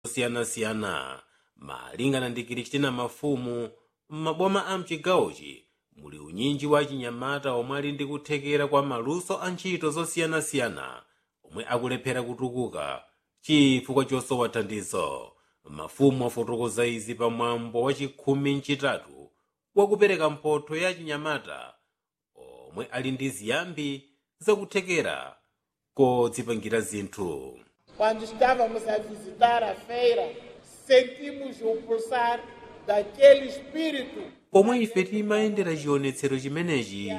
osiyanasiyana malingana ndi kristina mafumu m'maboma a mchigawochi muli unyinji wa chinyamata omwe ali ndi kuthekera kwa maluso a ntchito zosiyanasiyana omwe akulephera kutukuka chifukwa chosowa thandizo mafumu afotokoza izi pamwambo wa chikhumi mchitatu wakupereka mphotho ya chinyamata omwe ali ndi ziyambi zakuthekera kodzipangira zinthu Quando estávamos a visitar a feira, sentimos o pulsar daquele espírito pomwe ife timayendera chionetsero chimenechi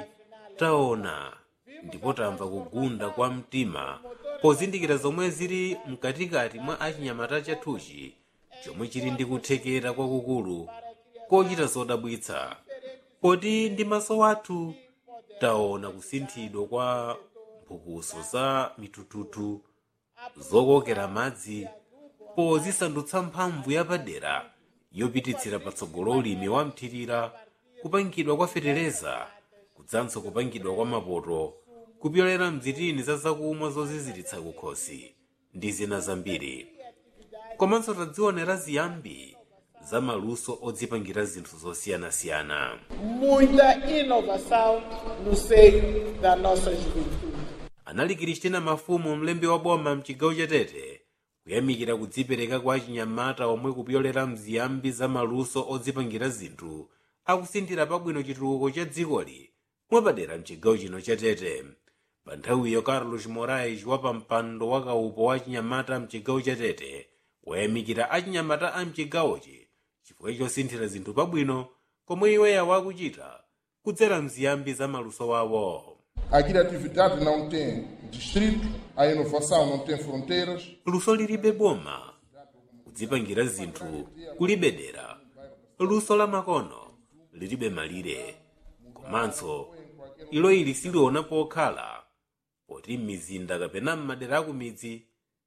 taona ndipo tamva kugunda kwa mtima pozindikira zomwe zili mkatikati mwa achinyamata chathuchi chomwe chili ndi kuthekera kwakukulu kochita zodabwitsa poti ndi maso athu taona kusinthidwa kwa mphukuso za mitututu zokokera madzi pozisandutsa mphamvu yapadera yopititsira patsogolo ulimi wa mthirira kupangidwa kwa fetereza kudzanso kupangidwa kwa mapoto kupyolera mzitini za zakumwa zoziziritsa kukhosi ndi zina zambiri komanso tadzionera ziyambi za maluso odzipangira zinthu zosiyanasiyana muita inovação no seio da nossa juventude. anali kristina mafumu mlembi wa boma mchigawo cha tete kuyamikira kudzipereka kwa achinyamata omwe kupyolera mziyambi za maluso odzipangira zinthu akusinthira pabwino chitukuko cha dzikoli mwapadera mchigawo chino cha tete pa nthawiyo carlos morais wa pampando wa kaupo wa achinyamata mchigawo cha tete wayamikira achinyamata a mchigawochi chifukwa chosinthira zinthu pabwino komwe iweya wakuchita kudzera mziyambi za maluso wawo A criatividade não tem distrito, a inovação não tem fronteiras. luso lilibe boma kudzipangira zinthu kulibe dera luso la makono lilibe malire komanso ilo ili siliona pokhala poti m'mizinda kapena m'madera akumidzi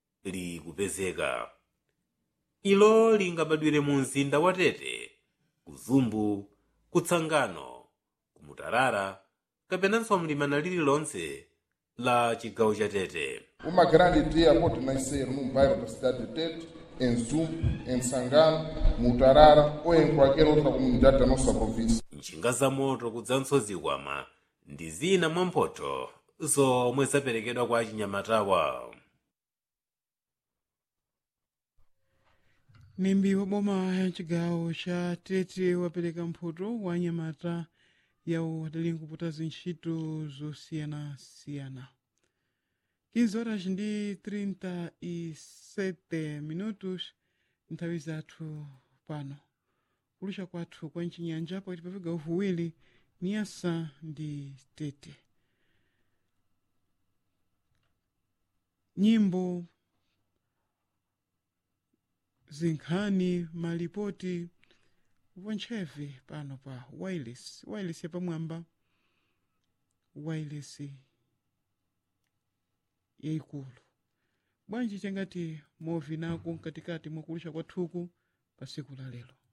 likupezeka ilo lingabadwire mu mzinda wa tete kuzumbu kutsangano kumutarara kapenanso mlimana lililonse la chigawo cha tete Uma grande ideia pode nascer num bairro da cidade de Tete, em Zumbo, em Sangano, Mutarara ou em qualquer outra comunidade da nossa província. njinga za moto kudzanso zikwama ndi zina mwa mphotho zomwe zaperekedwa kwa achinyamatawa mlembi wa boma ya chigawo cha tete wapereka mphoto wa anyamata yawo adali nkuputa zintchito zosiyanasiyana 15 horas ndi 37 minutos nthawi zathu pano kulusha kwathu kwa mchinyanja pakati pa vigawo viwiri niyasa ndi tete nyimbo zinkhani malipoti vontchevi pano pa wireless wireless yapamwamba wireless yayikulu bwanji changati movi nako mkatikati mwakulusha kwathuku pa siku la lero